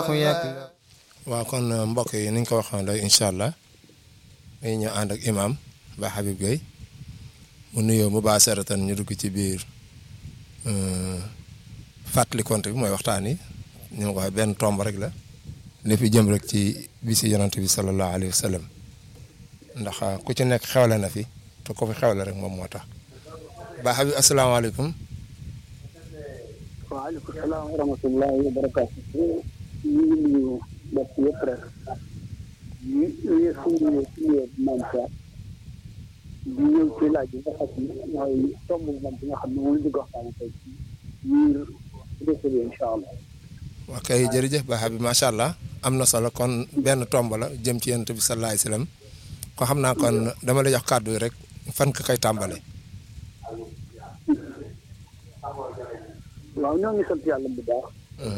allahu yakla waaw kon mbokk yi ni ñu ko waxoon rek incha allah dañuy ñëw ànd ak imam ba Habib Gueye mu nuyoo mu baa seratan ñu dugg ci biir fàttali compte bi mooy waxtaan yi ñu ma ko waxee benn tomb rek la lépp jëm rek ci bisi yonante bi sallallahu alayhi wa sallam ndax ku ci nekk xewle na fi te ko fi xewle rek moom moo tax ba Habib asalaamaaleykum waaleykum salaam wa rahmatullahi wa barakaatu ñu ngi nuyu mbokk yëpp rek ñu ñu suñu suñu maam Cheikh di ñëw ci laaj bi nga xam ne mooy tomb moom bi nga xam ne moom la ñu waxtaane tey ci biir réseau bi incha allah. waa kay jërëjëf ba Habib macha allah am na solo kon benn tomb la jëm ci yonent bi sallallahu alayhi wasallam ko xam naa kon dama lay jox kàddu yi rek fan ka koy tàmbale waaw ñoo ngi sant yàlla bu baax.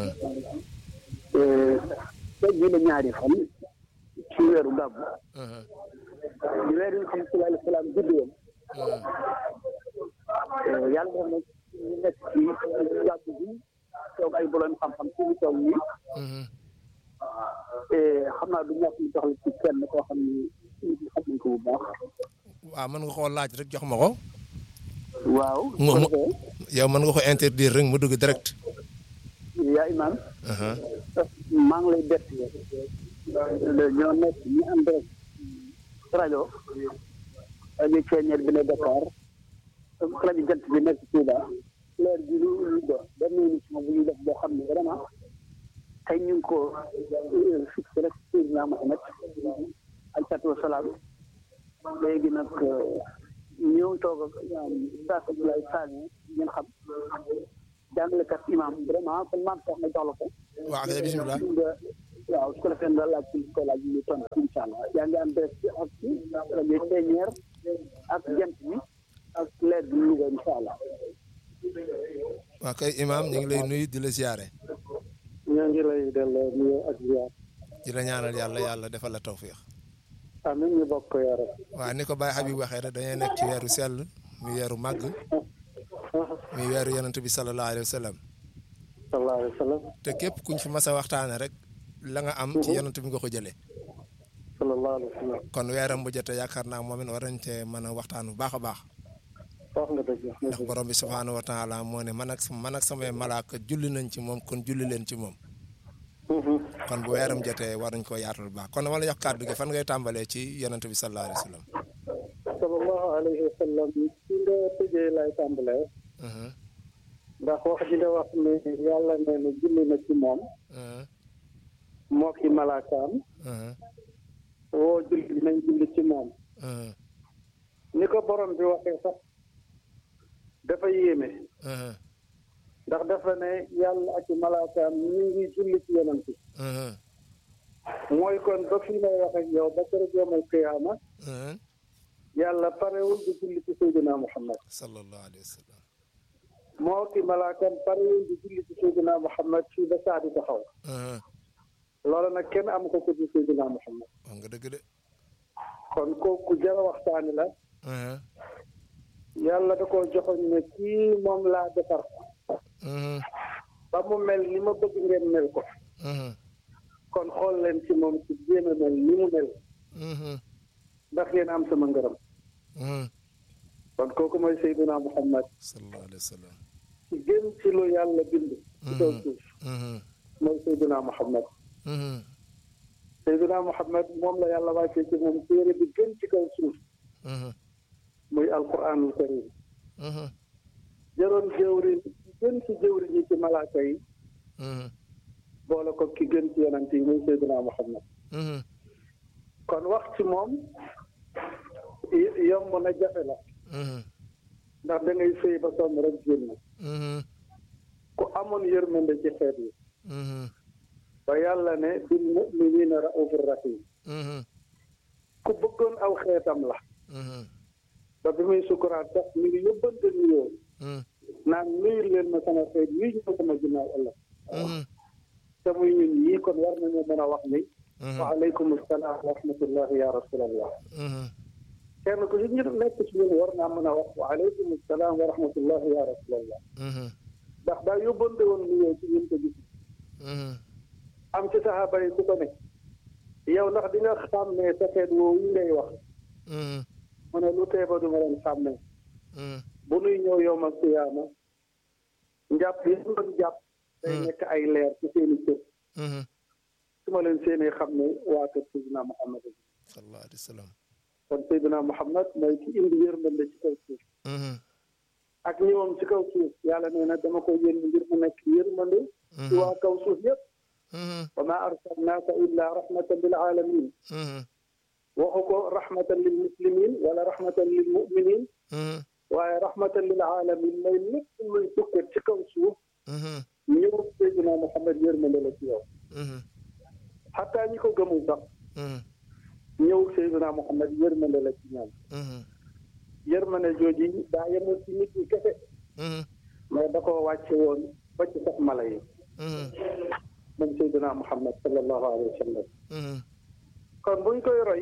tey jii la ñaari fan ci weeru gàbb. di weer yi nga xam ne sallallahu alayhi wa sallam judd woon. yàlla def na ñu nekk ci gàbb bi toog ay borom xam-xam ci ñu toog nii. xam naa du ñàkk ñu jox la ci kenn koo xam ni xam nañ ko bu baax. waaw mën nga koo laaj rek jox ma ko. waaw. mu mu yow mën nga ko interdire rek mu dugg direct. yaa imaam. maa ngi lay bett ñoo nekk ñu ànd rek rajo rajo ceeñeer bi ne Dakar rajo jant bi nekk Touba leer bi lu lu do benn émission bu ñuy def boo xam ne vraiment tey ñu ngi ko fixé rek Seydina Mohamed alayhi salaatu wa salaam léegi nag ñëw toog ak Oustaz Abdoulaye Sané ngeen xam jàngalekat imam vraiment kon maam sax nga jox la ko. waaw kay bisimilah. waaw su ko defee nga laaj ci ko laaj ñu tontu incha allah yaa ngi am direct ci ak ci rajo Ténière ak jant bi ak leer bi Louga incha allah. waaw kay imam ñu ngi lay nuyu di la ziare. ñoo ngi lay delloo nuyu ak ziar. di la ñaanal yàlla yàlla defal la tawfiix. amiin ñu bokk ko yore. waaw ni ko Baye Habib waxee rek dañuy nekk ci weeru sell muy weeru màgg. muy weeru yonent bi sallallahu alayhi wa sallam. sallallahu alayhi wa sallam. te képp kuñ fi mas a waxtaane rek la nga am ci yonent bi nga ko jëlee. sallallahu alayhi wa sallam. kon weeram bu jotee yaakaar naa moom it war nañ cee mën a waxtaan bu baax a baax. wax nga dëgg ndax borom bi subhaanahu wa taala moo ne man ak man ak samay malaaka julli nañ ci moom kon julli leen ci moom. kon bu weeram jotee war nañ koo yaatal bu baax kon dama la jox kàddu gi fan ngay tàmbalee ci yonent bi sallallahu alayhi wa sallam. sallallahu alayhi wa sallam ci nga tëjee lay tàmbalee. ndax wax ji nga wax ne yàlla nee na julli na ci moom. moo ki malaakaam. woo julli nañ julli ci moom. ni ko borom bi waxee sax dafa yéeme. ndax dafa ne yàlla ak i malaakaam ñu ngi julli ci yonent bi. mooy kon ba fii may wax ak yow ba keroog yawmal qiyaama. yàlla parewul di julli ci Seydina Muhammad. sallallahu alayhi wa sallam. moo ki malaakam parewul di julli ci Seydina Muhammad fii ba saa di taxaw. loolu nag kenn am ko ko ci Seydina Muhammad. wax nga dëgg de. kon kooku jara waxtaani la. yàlla da koo joxoon ne kii moom laa defar. ba mu mel ni ma bëgg ngeen mel ko. kon xool leen ci moom ci jéem a mel ni mu mel. ndax ngeen am sama ngërëm. kon kooku mooy Seydina Muhammad. sallallahu alayhi wa sallam. ci gën ci lu yàlla bind. ci kaw suuf. mooy Seydina Muhammad. Seydina Muhammad moom la yàlla wàccee ci moom téere bi gën ci kaw suuf. muy alquranul karim. jëroon jëwrin gën ci jëwrin yi ci malaaka yi. boole ko ki gën ci yonent yi muy Seydina Muhammad. kon wax ci moom yomb na jafe la. ndax da ngay sëy ba sonn rek génn. ku amoon yërmande ci xeet yi. ba yàlla ne bil mu'minina raufur rahim. ku bëggoon aw xeetam la. ba bi muy sukuraat sax mi ngi yóbbante nuyoo. naan nuyul leen ma sama xeet yi ñu sama ginnaaw ëllëg. te muy ñun ñii kon war nañu mën a wax ni. wa aleykum salaam wa rahmatullahi ya rasulallah. kenn ku ci ñu nekk ci ñun war naa mën a wax wa aleykum salaam wa rahmatullahi ya rasulallah. ndax daa yóbbante woon nuyoo ci ñun ko gis. am ci saxaaba yi ku ko ne yow ndax di nga xàmmee sa xeet woowu yi ngay wax mu ne lu tee ba du ma leen xàmmee bu nuy ñëw yow ma siyaama njàpp yi doon jàpp day nekk ay leer ci seeni cër su ma leen seenee xam ne waa kër Seydina Muhammad sallallahu alayhi wa sallam kon Seydina Muhammad mooy ki indi yërmande ci kaw suuf ak ñëwam ci kaw suuf yàlla nee na dama ko yónni ngir mu nekk yërmande ci waa kaw suuf yëpp wa ma arsalnaaka illa rahmatan lil alamin waxu ko rahmatan lil muslimin wala rahmatan lil muminin waaye rahmatan lil alamin mooy lépp luy tukkat ci kaw suuf ñëw Seydina Muhammad yërmande la ci yow xataa ñi ko gëmul sax ñëw Seydina Muhammad yërmande la ci ñoom yërmande jooji daa yemul ci nit ñi kese mais da koo wàcce woon ba ci sax mala yi moom Seydina Muhammad sallallahu alayhi wa sallam kon buñ koy roy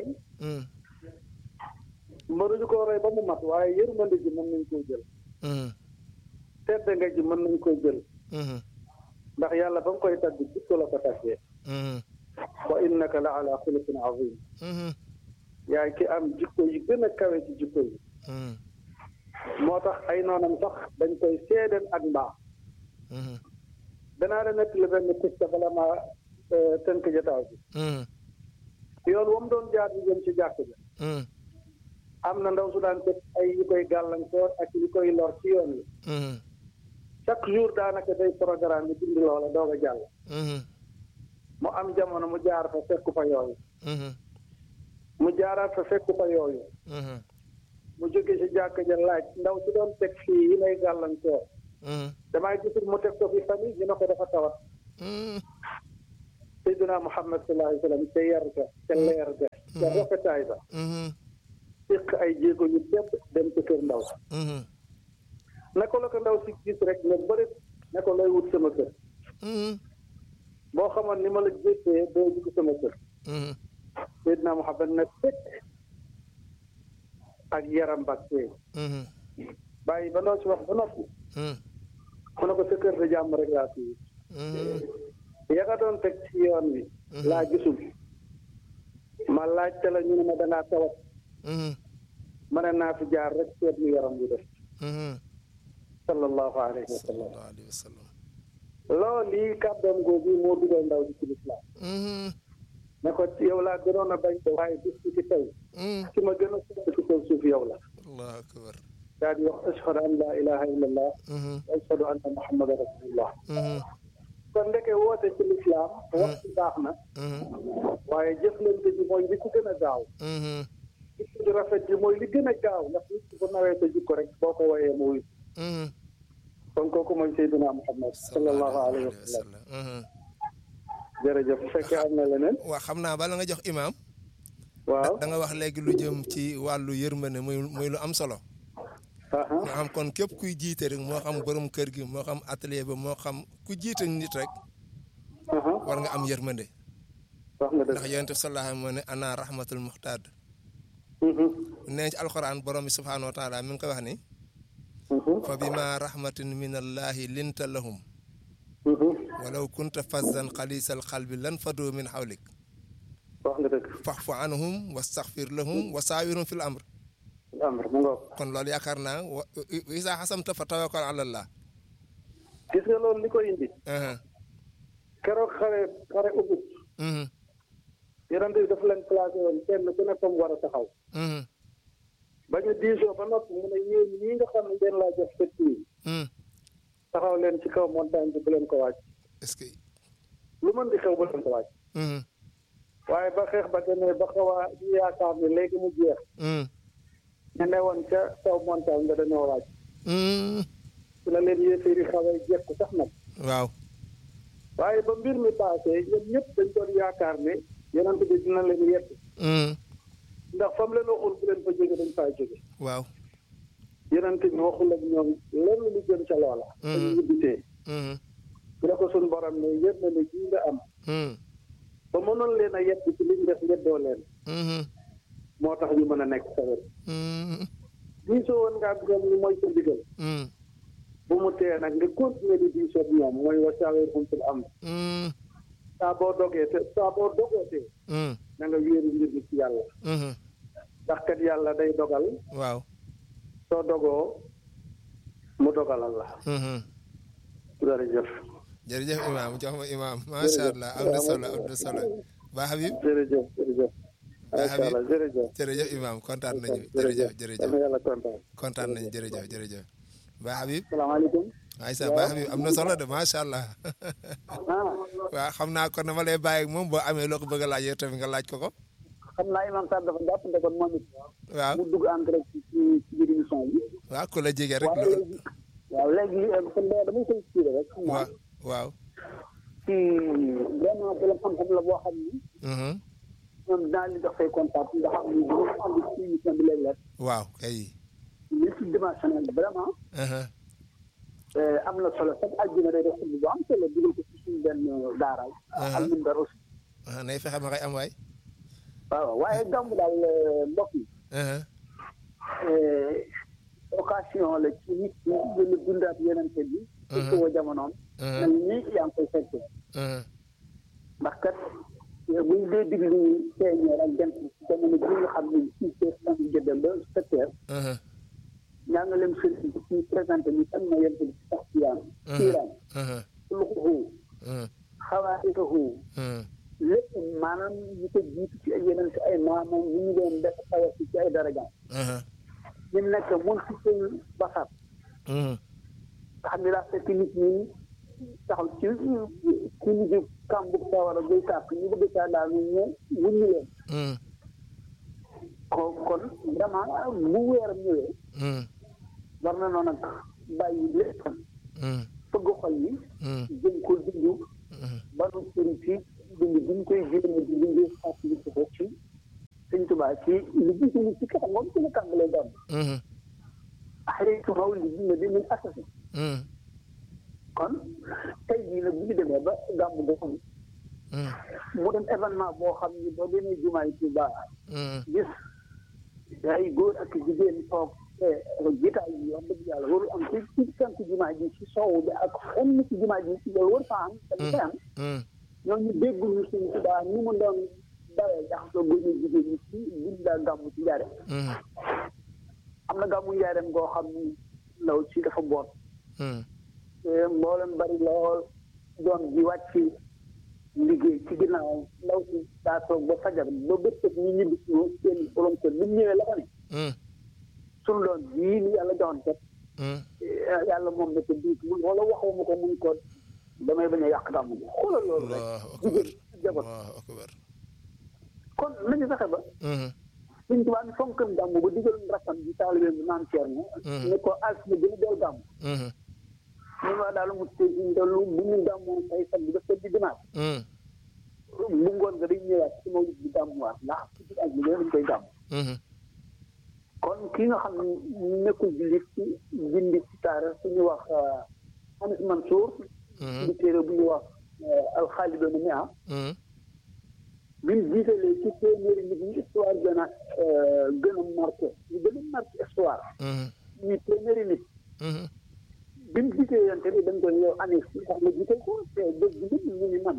mënuñu koo roy ba mu mat waaye yërmande ji mën nañ koo jël tedd nga ji mën nañ koo jël ndax yàlla ba nga koy tagg jikko la ko taggee wa innaka la ala xuluqin azim yaay ki am jikko yi gën a kawe ci jikko yi moo tax ay noonam sax dañ koy seedeel ak mbaax danaa la nekk li benn pista bala ma tënk jataaw bi yoon wam doon jaar bi jëm ci jàkk ja am na ndaw su daan teg ay yu koy gàllankoor ak yu koy lor ci yoon wi chaque jour daanaka day programme bi dindi loola doog a jàll mu am jamono mu jaar fa fekku fa yooyu mu jaaraat fa fekku fa yooyu mu jóge ci jàkk ja laaj ndaw si doon teg fii yi may gàllankoor damay gisul mu teg ko fi famille ñu ne ko dafa tawat Seydina Muhammad sallallahu alayhi wa sallam ca yar ga ca leer ga ca rafetaay ba fiq ay jéego yu tedd dem ci kër ndaw naka la ko ndaw si gis rek nga bëri ne ko lay wut sama kër boo xamoon ni ma la gisee doo dugg sama kër Seydina Muhammad ne fekk ak yaram baktee bàyyi ba ndaw si wax ba noppi mu ne ko sa kër de jàmm rek laa fi ya nga doon teg ci yoon wi laa gisul ma laajte la ñu ne ma dangaa tawat ma ne naa fi jaar rek seet mu yaram bi def sallallahu alayhi wa sallam loolu lii kàddoom googu moo dugal ndaw di ci lislaam ne ko yow laa gënoon a bañ waaye bis bi ci tey ci ma gën a sopp ci kaw suuf yow la allahu akbar daal di wax ashhadu an laa ilaha illa allah wa ashhadu anna muhammadan rasulullah kon ndeke woote ci lislaam wax ci baax na waaye jëflante ji mooy li ci gën a gaaw jikko ju rafet ji mooy li gën a gaaw ndax nit ki bu nawee sa jikko rek boo ko woyee mu wuy kon kooku mooy Seydina Muhammad sallallahu alayhi wa sallam jërëjëf bu fekkee am na leneen waaw xam naa bala nga jox imaam waaw da nga wax léegi lu jëm ci wàllu yërmande muy muy lu am solo nga xam kon képp kuy jiite rek moo xam borom kër gi moo xam atelier ba moo xam ku jiite nit rek war nga am yërmande wax nga dëgg ndax yonent bi sallallahu alayhi moo ne ana rahmatul muxtaad nee ci alxuraan borom bi subhaanahu wa taala mi ngi koy wax ni fa bima rahmatin min allahi linta lahum walaw kunta fazzan xalisal xalbi lan fadu min xawlik wax nga dëgg faxfu anhum wastaxfir lahum wa saawirhum fil amr amr mu ngoog kon loolu yaakaar naa wa isa xasamta fa tawakkal ala allah gis nga loolu li ko indi keroog xare xare ubut yonent bi dafa leen placé woon kenn ku ne comme war a taxaw ba ñu diisoo ba noppi mu ne yéen ñii nga xam ne ngeen laa jox fëtt yi taxaw leen ci kaw montagne bi bu leen ko wàcc est-ce que lu mën di xew bu leen ko wàcc waaye ba xeex ba demee ba xaw a yaakaar ne léegi mu jeex ñu ne woon ca kaw montagne nga dañoo wàcc su la leen yéeféeri xawee jekku sax nag waaw waaye ba mbir mi paasee ñoom ñëpp dañ doon yaakaar ne yonent bi dina leen yett ndax fam leen waxul bu leen fa jóge dañ faa jóge waaw yonent bi waxul ak ñoom lenn lu jëm ca loola dañu ñibbitee su la ko suñ borom ne yëpp na ne jii nga am ba mënoon leen a yett ci liñ def ngeddoo leen moo tax ñu mën a nekk sa wet diisoo woon nga ak ñoom ñu mooy sa digal bu mu tee nag nga continuer di diisoo ak ñoom mooy wa saawirhum fil amr saa boo dogee te saa boo dogootee mm, na nga wéeru mbir mi ci yàlla mhm. ndax kat yàlla day dogal waaw soo dogoo mu dogalal la mhm. jërëjëf jërëjëf imaam jox ma imaam macha allah am na solo am na solo ba Habib jërëjëf jërëjëf macha Habib. allah jërëjëf jërëjëf imaam kontaan nañu jërëjëf yal jërëjëf na yàlla kontaan kontaan nañu jërëjëf jërëjëf ba Habib salaamaaleykum Aïssa ba Habib am na solo de macha allah ah waaw xam naa kon dama lay bàyyi ak moom boo amee loo ko bëgg a laaj yow tamit nga laaj ko ko xam naa imam Sarr dafa jàpp ne kon moom it waaw mu dugg en direct ci ci biir émission bi waaw ku la jege rek waaw loolu léegi waaw léegi kon da damay koy expliqué rek xam naa waaw waaw ci vraiment borom xam-xam la boo xam ni mhm. ñoom dinaa li jox say contact nga xam ni bu ma ànd ci émission bi léeg-léeg waaw kay multidimensionnel vraiment mhm. am na solo sax àjjuma day def bu am solo dugal ko ci suñu benn daara al minbar aussi ah nay fexe ma koy am waay waaw waaye gàmmu daal mbokk yi mhm. occasion la ci nit ñi gën a dundaat yenente bi surtout wa jamonoom mel ni yaa ngi koy fekke mhm. ndax kat buñ dee diglu feeñeer ak jant ci jamono bi nga xam ne six heures cinq jëddal ba sept heures mhm. njàngaleem sëriñ bi ci présenté ni kan ma yent bi ci sax siyaan siiraan mhm. xuluquhu mhm. xawaarituhu mhm. lépp maanaam ñu ko jiitu ci ay yeneen ci ay maamam ñu ñu doon def xawasi ci ay darajaam mhm. ñu nekk mun si seen basar mhm. nga xam ne daa fekk nit ñi taxaw ci ci nigi kàmbu sawara buy tàkk ñu bëgg caa daal ñu ñëw wuññi leen mhm. ko kon vraiment bu weeram ñëwee mhm. war na noonu nag bàyyi léppam mhm. fëgg xol yi mhm. jëm ko dundu mhm. banu sëriñ si dund bi ñu koy jéem a di dundee fàttali ko ko ci sëñ Tuubaa ci li gis ni ci kanam moom ci la tàmbalee gàmm mhm. axaritu xaw li dina bi min asasi mhm. kon tey jii nag bu ñu demee ba gàmm boo xam mhm. mu dem événement boo xam ni boo demee jumaa yi Tuubaa mhm. gis ay góor ak jigéen toog te jitaay yi wax dëgg yàlla warul am ci ci sant jumaa ji ci soow bi ak fenn ci jumaa ji ci loolu war faa am dañu koy am mhm. ñooñu dégguñu suñ Tuubaa ni mu doon dawee jaxasoo góor ñi jigéen ñi ci buñ daa gàmm ci njaare mhm. am na gàmmu njaareem goo xam ni ndaw si dafa boot mhm. te mboolem bari lool doon ji wàcc liggéey ci ginnaaw ndaw si daa toog ba fajar ba bëccëg ñu ñibbi si seen borom kër bi mu ñëwee la ko ne mhm. suñu doon bii ni yàlla joxoon kat mhm. yàlla moom ne ko diit mun wala waxuma ko mun ko damay bañ a yàq gàmmu gi xoolal loolu rek allahu akbar jigéen jabar allahu akbar kon nañu fexe ba mhm. suñ tubaab ni fonkan gàmmu ba digal rakkam bi taalibe bi naan Ceerno ne ko altine bi ñu del gàmmu mhm. ñu ma daal mu tey ñu dellu bu ñu gàmmoon say fan bi dafa di dimanche mhm. bu ngoon nga dañ ñëwaat ci mawlid bi gàmmuwaat ndax ci ak liggéey dañ koy gàmm mhm. kon ki nga xam ne nekkul jullit ci bindi ci taara suñu wax Anis Mansour mhm. di téere bu ñu wax alxaalidoona mi ah mhm. bi mu jiitalee ci téeméeri nit ñi histoire gën a gën a marqué ñu gën a marqué histoire mhm. ñi téeméeri nit mhm. bi mu jiitee yonte bi dañ koy yow Anis li tax ma jiital ko te dëgg bi nit ñu ni man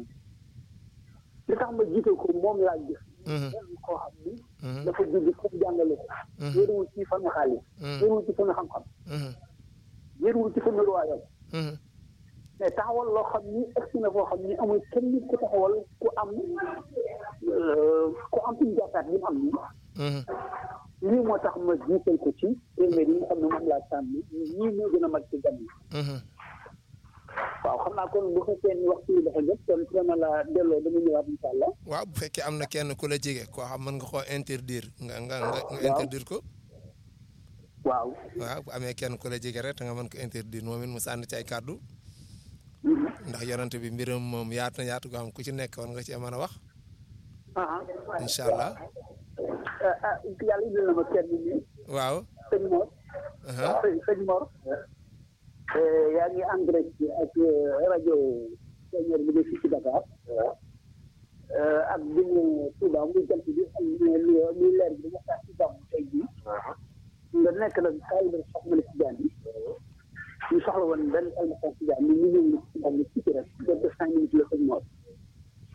li tax ma jiital ko moom laa gis Mhm. kenn koo xam ni Mhm. dafa jóge foofu jàngale ko Mhm. yéeruwul ci fami xaalis Mhm. yéeruwul ci fami xam-xam Mhm. yéeruwul ci fami ruwaayam Mhm. mais taxawal loo xam ni egsi na foo xam ni amul kenn nit ku taxawal ku am euh, ku am suñu jàppaat bi mu am nii Mhm. lii moo tax ma jiital ko ci téeméer yi nga xam ne moom laa tànn ñii ñoo gën a mag ci gan yi Mhm. waaw xam naa kon bu fekkee ni waxtu yi dafa jot kon dama la delloo dama ñëwaat incha allah waaw bu fekkee am na kenn ku la jege koo xam mën nga koo interdire nga nga nga nga Waaw. interdire ko waaw waaw bu amee kenn ku la jege rek te nga mën ko interdire moom it mu sànni ci ay kàddu ndax yonante bi mbiram moom yaatu na yaatu goo xam ku ci nekk war nga ci mën a wax ah incha allah ah ah yàlla indil na ma kenn nii waaw sëñ Mor aha sëñ sëñ Mor yaa ngi en direct ak rajo Sénégal bi ne fii ci Dakar ak bi ñu Touba muy jant bi ak muy muy leer bi dañu tax ci gàmm tey jii nga nekk nag taalibe soxna si jaan yi ñu soxla woon benn almasa si jaan ni ñu ñëw ci gàmm ci rek de cinq minutes la sëñ Mor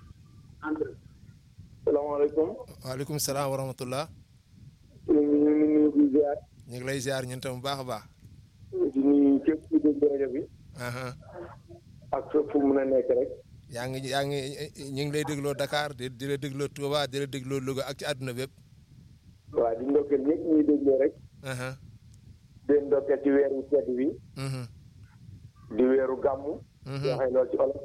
salaamaaleykum. waaleykum salaam wa rahmatullah. ñu ngi nuyu di ziar. ñu ngi lay ziar ñun tam bu baax a baax. di nuyu képp ku dégg rajo bi. aha ak fépp fu mun a nekk rek. yaa ngi yaa ngi ñu ngi lay dégloo Dakar di di la dégloo Touba di la dégloo Louga ak ci àdduna bépp. waa di ndokkeel ñëpp ñuy dégloo rek. aha di leen ndokkeel ci weeru tedd bi. mhm di weeru gàmmu. Mhm. waxee loolu ci olof.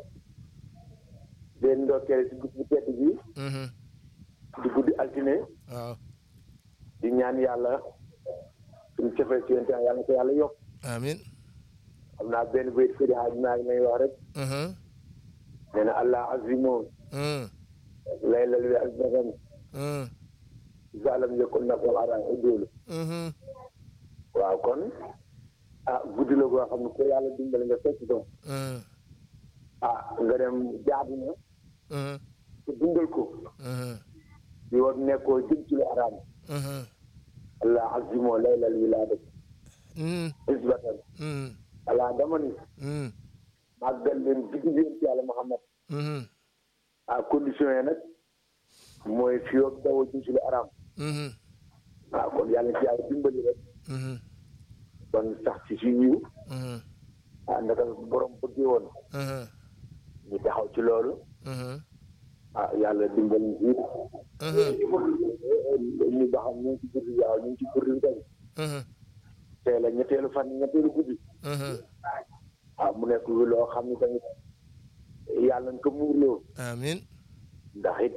di leen ndokkeel ci guddi bu tedd bi. mhm di guddi altine. waaw di ñaan yàlla suñu cofee ci yéen yàlla na ko yàlla yokk. amin xam naa benn bayit fii di xaaj maa ngi may wax rek. mhm nee na allah azimo mhm laylal wi azbagan mhm zalam yëkkul na ko ara udóolu mhm waaw kon ah guddi la goo xam ne ko yàlla dimbali nga fekk ko mhm ah nga dem jaadu na mhm te dundal ko mhm di war nekkoo jëm ci lu araam mhm allah azimo laylal wilaada mhm isbatan mhm allah dama ni mhm màggal leen digg yéen ci yàlla Muhammad mhm ah condition yi nag mooy fii ak dawoo jëm ci lu araam mhm waaw kon yàlla ci yàlla dimbali rek mhm kon sax ci si yiw mhm ah ndaka borom bëggee woon mhm ñu taxaw ci loolu mhm ah yàlla dimbali ñu mhm ñu ba xam ñu ngi ci guddi waaw ñu ngi ci guddi tey mhm tey la ñetteelu fan ñetteelu guddi mhm ah mu nekk lu loo xam ne tamit yàlla na ko muurloo amin ndax it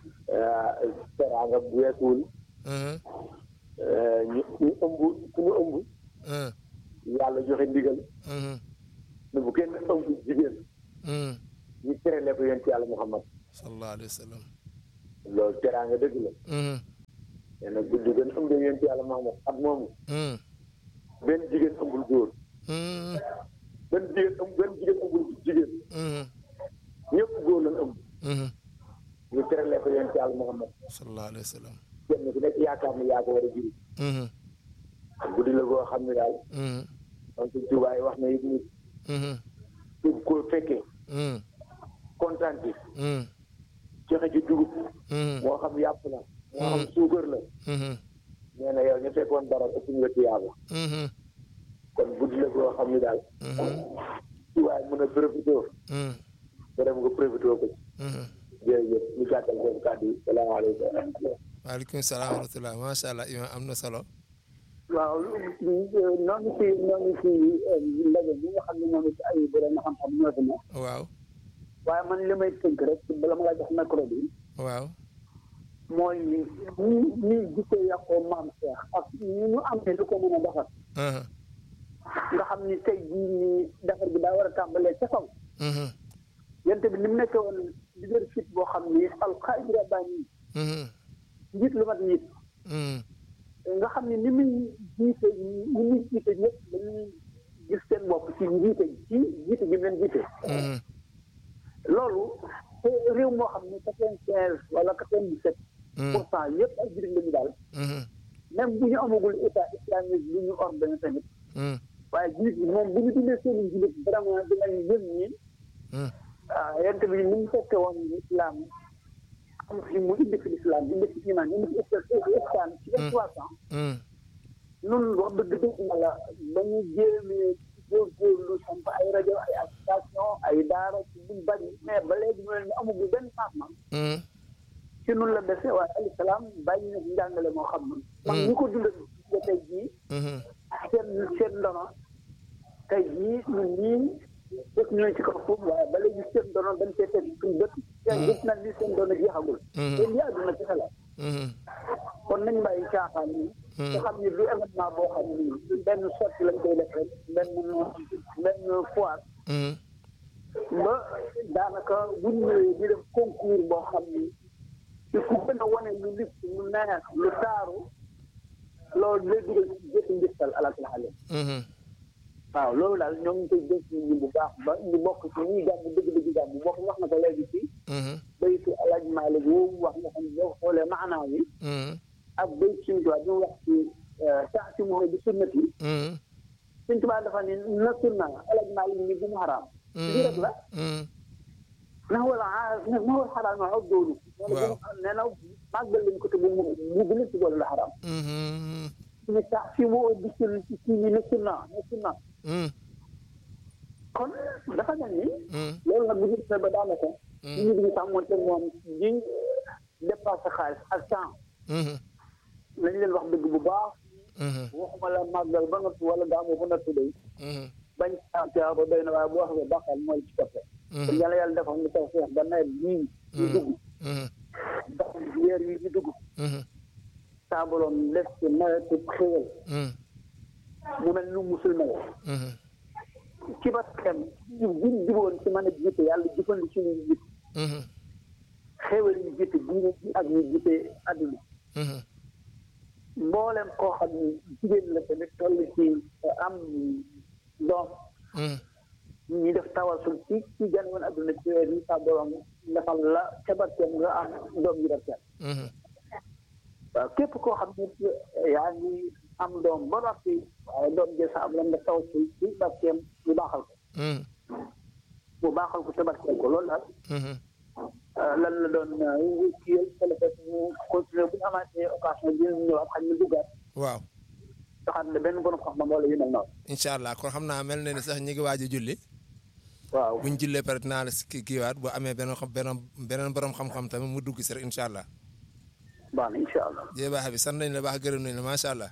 teraanga bu weesuwul mhm ñu ñu ëmb suñu ëmb mhm yàlla joxe ndigal mhm ne bu kenn ëmb jigéen mhm ñu terale ko yonent yàlla Muhammad sallallahu alayhi wa sallam loolu teraanga dëgg la mhm nee na guddi gën ëmbee yonent yàlla Muhammad at moomu mhm benn jigéen ëmbul góor mhm benn jigéen ëmb benn jigéen ëmbul jigéen mhm ñëpp góor lañ ëmb mhm ñu terale ko yonent yàlla Muhammad sallallahu alayhi wa sallam kenn ku nekk yaakaar ne yaa ko war a jiri mhm guddi la goo xam ne daal mhm man suñ tubaay wax na it nit mhm su ko fekkee mhm kontaan ci mhm joxe ci dugub mhm moo xam yàpp la moo xam suukar la mhm nee na yow ñu fekkoon dara ëpp nga ci yàlla mhm kon guddi la goo xam ne daal mhm tubaay mën a profité mhm dërëm nga profité ko ci mhm jërëjëf ñu gàttal boobu kàddu yi salaamaaleykum wa rahmatulah waaleykum salaam wa rahmatulah macha allah imam am na solo waaw noonu ci noonu ci ndaje bi nga xam ne ñoom it ay borom xam-xam ñoo fi ne waaw waaye man li may tënk rek bala ma la jox micro bi waaw mooy ñi ñi jikko yàqoo maam Cheikh ak ñi ñu am ne lu ko mën a defar mhm nga xam ni tey jii nii defar bi daa war a tàmbalee ca kaw mhm yente bi ni mu nekkee woon leadership boo xam ni alxaaj rabbaani mhm njiit lu mat njiit mhm nga xam ni ni muy jiite ni muy jiite ñëpp dañuy gis seen bopp ci njiite ci jiite gi mu leen jiite mhm loolu te réew moo xam ne quatre-vingt-quinze wala quatre-vingt-dix-sept pour cent yëpp ay jullit lañu daal mhm même bu ñu amagul état islamique bu ñu ordonné tamit mhm waaye jullit bi moom bu ñu dundee seen i jullit vraiment dinañ yëg ni mhm ah yonent bi ni mu fekke woon islam am fi mu indi fi l'islam indi fi iman indi fi islam ci vingt trois ans mhm nun wax dëgg dëgg na la ba ñu jéemee góorgóorlu samp ay rajo ay association ay daara ci buñ bari mais ba léegi ñu ne amagul benn changement mhm ci nun la dese waaye alayhi salaam bàyyi na fi njàngale moo xam ne man ñi ko dundal ba tey jii mhm seen seen ndono tey jii ñun ñii fekk ñooy ci kaw foofu waaye ba léegi seen ndono dañ see teg suñu bët seen gis nañ ni seen ndono jeexagul te lii àdduna ci xelal mhm kon nañ bàyyi caaxaan yi te xam ni du événement boo xam ni benn sotti lañ koy def rek benn benn foire mhm ba daanaka bu ñu ñëwee di def concours boo xam ni ci ku gën a wane lu lis lu neex lu taaru loolu lay dugal ci jëtti njëstal alakul xale mhm waaw loolu daal ñoo ngi koy dénk ñu bu baax ba ñu bokk ci ñuy gàmm dëgg-dëgg gàmm bokk wax na ko léegi ci mhm baytu alaaj Maalik woowu wax nga xam ne boo xoolee maanaa yi mhm ak bayt suñu tubaab bi mu wax ci tax ci mooy bi sunnat yi mhm suñ tubaab dafa ne na sunna alaaj Maalik ni bu mu xaraam lii rek la mhm na wala na wala xaraam ma aw doolu waaw nee na màggal lañ ko te mu mu gën a ci boole la xaraam ñu sax fi mu di sul ci ñi ne sunna ne sunna kon dafa mel ni loolu nag bu ñu defee ba daanaka ñu ngi sax moom te moom ñi dépassé xaalis ak temps nañ leen wax dëgg bu baax waxuma la màggal ba noppi wala gaamu ba noppi day bañ saa ba doy na waaye bu wax nga bàqal mooy ci toppe kon yàlla yàlla defal ñu taw feex ba nawet bii ñu dugg ndax weer yi ñu dugg saa borom def ci nawetu xéwal mu mel nu musul mel ci ba xem buñ juboon ci mën a jiite yàlla jëfandi ci ñu jiite xéwal yi jiite diine ji ak ñu jiite àdduna mboolem koo xam ni jigéen la tamit toll ci am doom ñi def tawasul ci ci gan woon adduna ci weer yi sa borom defal la ca barkeem nga am doom yi barkeem waaw képp koo xam ne yaa ngi am doom ba noppi waaye doom jël sa am lan nga tawasul ci barkeem ñu baaxal ko mu baaxal ko ca barkeem ko loolu daal lan la doon kiyal téléphone ñu continuer bu ñu amaatee occasion bi ñu ñëwaat xam ñu duggaat waaw taxaat ne benn borom xam-xam wala yu mel noonu incha allah kon xam naa mel na ni sax ñi ngi waaj a julli waaw buñ jullee pare dinaa la si kii kiiwaat bu amee beneen xam beneen beneen borom xam-xam tamit mu dugg si rek incha allah baax na incha allah jërëjëf Baye Habib sant nañ la baax gërëm nañ la macha allah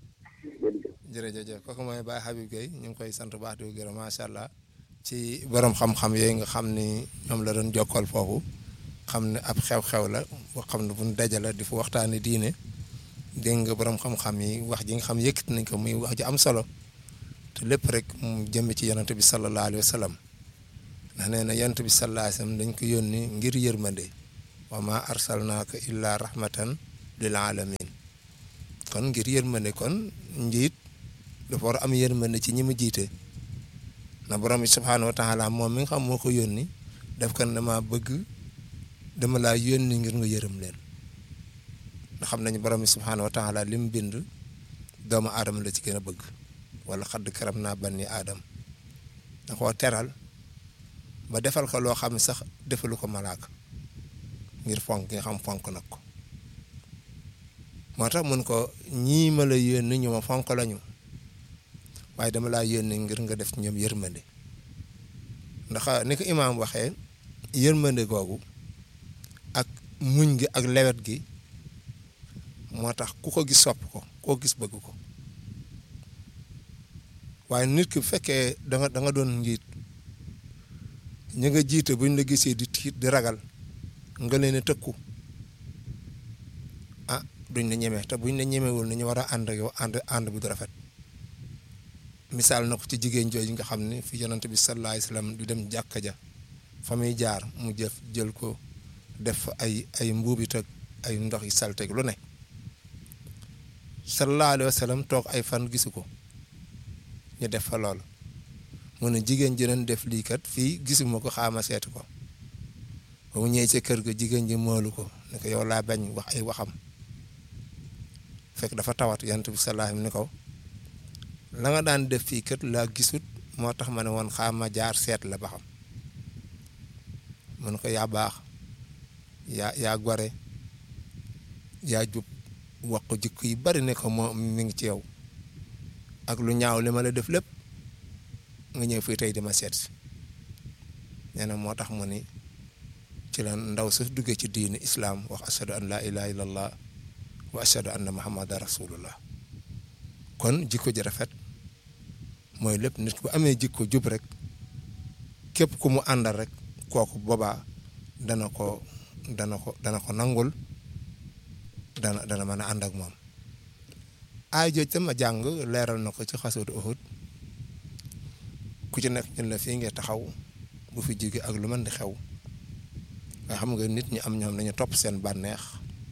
jërëjëf kooku mooy Baye Habib Gueye ñu ngi koy sant baax di ko gërëm macha allah ci borom xam-xam yooyu nga xam ni ñoom la doon jokkal foofu xam ne ab xew-xew la boo xam ne bu ñu dajale di fa waxtaanee diine dégg nga borom xam-xam yi wax ji nga xam yëkkati nañ ko muy wax ji am solo te lépp rek mu jëm ci yonent bi sallallahu alayhi wa sallam ndax nee na yonent bi sallallahu alayhi wa sallam dañ ko yónni ngir yërmande wa ma arsalnaaka illa rahmatan lil alamin kon ngir yërmande kon njiit dafa war a am yërmande ci ñi mu jiite na borom bi subhaanahu wa taala moom mi nga xam moo ko yónni def ko dama bëgg dama laa yónni ngir nga yërëm leen ndax xam nañu borom bi subhaanahu wa taala li mu bind doomu aadama la ci gën a bëgg wala xadd karam naa banni aadam da koo teral ba defal ko loo xam ne sax defalu ko malaaka ngir fonk nga xam fonk nag ko moo tax mun ko ñii ma la yónni ñu ma fonk lañu waaye dama laa yónni ngir nga def ñoom yërmande ndax ni ko imaam waxee yërmande googu ak muñ gi ak lewet gi moo tax ku ko gis sopp ko koo gis bëgg ko waaye nit ki bu fekkee da nga da nga doon njiit ñi nga jiite buñ la gisee di tiit di ragal nga leen a tëkku ah duñ la ñeme te buñ la ñemewul ni ñu war a ànd ak yow ànd ànd bu du rafet misaal na ko ci jigéen jooju nga xam ne fi yonante bi sallallahu alayhi wasallam du dem jàkka ja fa muy jaar mu jëf jël ko def ay ay mbuubit ak ay ndox yi salteg lu ne sallallahu alayhi wasallam toog ay fan gisu ko ñu def fa loolu mu ne jigéen ji doon def lii kat fii gisuma ko xaama seetu ko ba mu ñëwee ca kër ga jigéen ji moolu ko ne ko yow laa bañ wax ay waxam fekk dafa tawat yonent bi sallallahu alayhi wasallam ni ko la nga daan def fii kat laa gisut moo tax ma ne woon xaama jaar seet la ba xam mun ko yaa baax yaa yaa gore yaa jub wax ko jikko yi bari ne ko moo mi ngi ci yow ak lu ñaaw li ma la def lépp nga ñëw fii tey di ma seet si nee na moo tax mu ni ci la ndaw sa duggee ci diini islaam wax ashadu an laa ilaha illallah wa ashadu anna muhammadan rasulullah kon jikko ji rafet mooy lépp nit ku amee jikko jub rek képp ku mu àndal rek kooku boobaa dana ko dana ko dana ko nangul dana dana mën a ànd ak moom aay jooj tam a jàng leeral na ko ci xasootu Uhud ku ci nekk ñun la fii nga taxaw bu fi jóge ak lu mën di xew nga xam nga nit ñi am ñoom dañu topp seen bànneex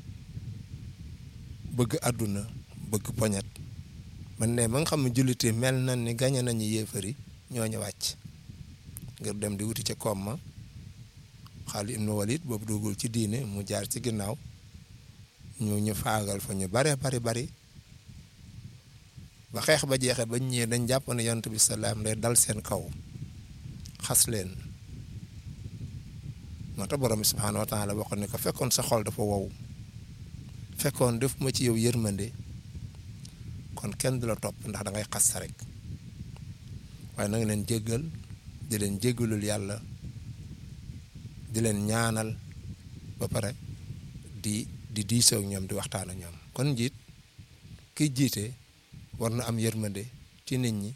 bëgg àdduna bëgg poñet man ne ba nga xam ne julliti mel na ni gañe nañu yéefari ñoo ñu wàcc ngir dem di wuti ca koom ma Xaalid ibnu Walid boobu duggul ci diine mu jaar ci ginnaaw ñu ñu faagal fa ñu bare bari bari ba xeex ba jeexee ba ñëwee dañ jàpp ne yonent bi salaam day dal seen kaw xas leen moo tax borom bi subhaanahu wa taala waxoon ne ko fekkoon sa xol dafa wow fekkoon def ma ci yow yërmande kon kenn du la topp ndax da ngay xas sa rek waaye na nga leen jéggal di leen jéggalul yàlla di leen ñaanal ba pare di di diisoo ak ñoom di waxtaan ak ñoom kon njiit kiy jiite war na am yërmande ci nit ñi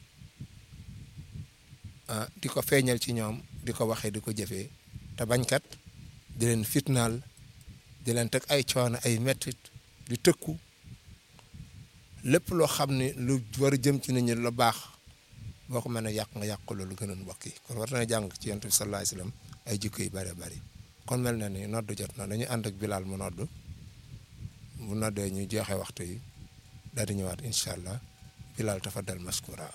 ah di ko feeñal ci ñoom di ko waxee di ko jëfee te bañkat di leen fitnaal di leen teg ay coono ay mettit di tëkku lépp loo xam ne lu war a jëm ci nit ñi lu baax boo ko mën a yàq nga yàq loolu gënoon mbokk yi kon war na jàng ci yonent bi sallallahu alayhi wasallam ay jikko yu bari bari kon mel na ni noddu jot na dañuy ànd ak Bilal mu noddu bu noddee ñu jeexee waxtu yi daal di ñëwaat incha allah Bilal tafaddal maskura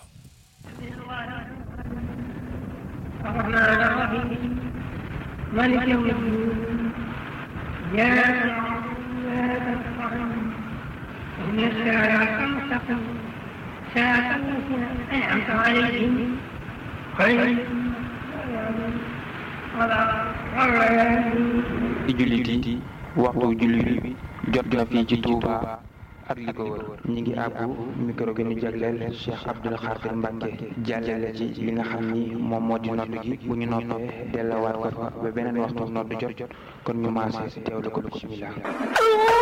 الرحمن الرحيم مالك يوم الدين إياك نعبد وإياك نستعين اهدنا الصراط المستقيم صراط الذين أنعمت عليهم غير المغضوب عليهم ولا الضالين ci jullit yi waxtu jullit bi jot na fii ci Touba ak li ko wër ñi ngi àbbu micro gi ñu jagleel Cheikh Abdoul Khadir Mbacke jàllale ci li nga xam ni moom moo di nodd gi bu ñu noppee dellawaat ko fa ba beneen waxtu nodd jot jot kon ñu maase teewlu ko bismillah